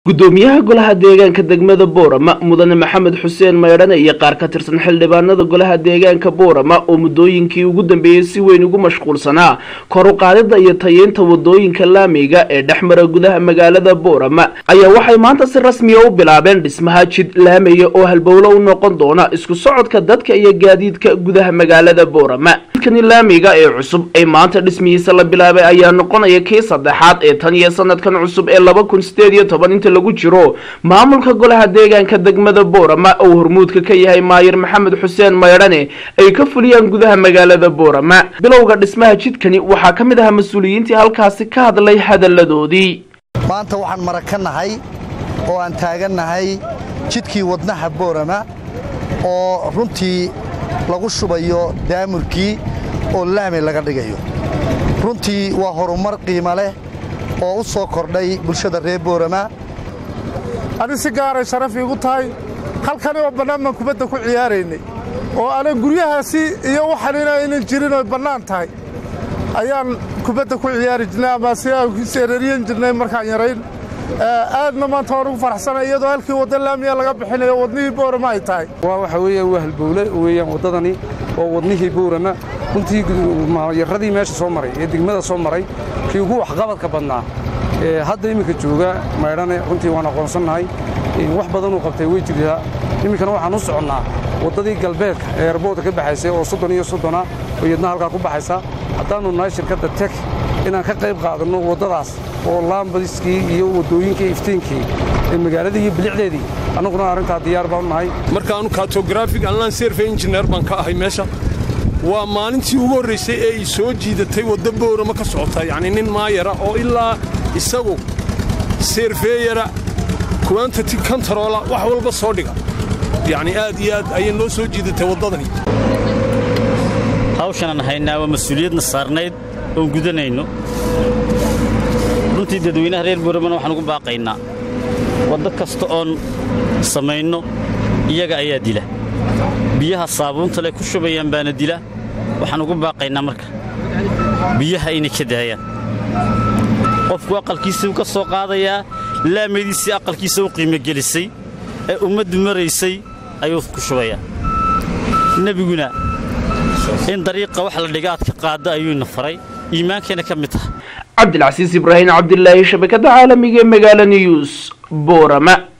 gudoomiyaha golaha deegaanka degmada boorama mudane maxamed xuseen maydhane iyo qaar ka tirsan xildhibaanada golaha deegaanka boorama oo muddooyinkii ugu dambeeyey si weyn ugu mashquulsanaa kor u qaadida iyo tayeynta wadooyinka laamiga ee dhex mara gudaha magaalada boorama ayaa waxay maanta si rasmiya u bilaabeen dhismaha jid laamaya oo halbowlo u noqon doona isku socodka dadka iyo gaadiidka gudaha magaalada boorama jidkani laamiga ee cusub ee maanta dhismihiisa la bilaabay ayaa noqonaya kii saddexaad ee tan iyo sanadkan cusub ee laba kun sideed iyo toban inta lagu jiro maamulka golaha deegaanka degmada boorama oo hormuudka ka yahay maayir maxamed xuseen maydhane ay ka fuliyaan gudaha magaalada boorama bilowga dhismaha jidkani waxaa ka mid ahaa mas-uuliyiintii halkaasi ka hadlay hadalladoodii maanta waxaan marag ka nahay oo aan taagannahay jidkii wadnaha boorama oo runtii lagu shubayo daamurkii oo laami laga dhigayo runtii waa horumar qiimo leh oo u soo kordhay bulshada reer boorama ani si gaaray sharaf iigu tahay halkani oo bannaan baan kubadda ku ciyaaraynay oo ana guryahaasi iyo waxanina aynan jirin oy bannaan tahay ayaan kubadda ku ciyaari jirnay ama si aan seerariyan jirnay markaan yarayn aadna maanta waan ugu faraxsanay iyadoo halkii wadda laamiya laga bixinayo wadnihii boorama ay tahay waa waxa weeyaan waa halbowle weeyaan waddadani oo wadnihii boorama runtii yaradii meesha soo maray ee degmada soo maray kii ugu waxqabadka badnaa hadda iminka jooga maydhane runtii waan aqoonsannahay wax badanuu qabtay way jirtaa iminkana waxaan u soconnaa waddadii galbeedka ee erboodka ka baxaysay oo soddon iyo soddona oo iyadna halkaa ku baxaysa haddaannu nahay shirkadda tek inaan ka qayb qaadanno waddadaas oo laambadiskii iyo waddooyinkii iftiinkii ee magaaladii iyo bilicdeedii annaguna arrintaa diyaar baan nahay marka anu katografig anlan serfe injineer baan ka ahay meesha waa maalintii ugu horraysay ee i soo jiidatay wadda boorama ka socota yacni nin maayara oo ilaa isagu seerfeeyara kuwantati kontaroola wax walba soo dhiga yacni aad iyo aad ayay noo soo jiidatay waddadani hawshanaan haynaa waa mas-uuliyadna saarnayd oon gudanayno runtii dadweynaha reer booramana waxaan ugu baaqaynaa waddo kasta oon samayno iyaga ayaa dila biyaha saabuunta leh ku shubayaan baana dila waxaan ugu baaqaynaa marka biyaha inay ka daayaan qofku aqalkiisuu ka soo qaadayaa laamadiisii aqalkiisa u qiimogelisay ee ummaddu maraysay ayuu ku shubayaa nebiguna in dariiqa wax la dhiga aad ka qaadda ayuuna faray iimaankayna ka mid tahay cabdilcasiis ibraahim cabdilaahi shabakadda caalamiga ee magaala news boorama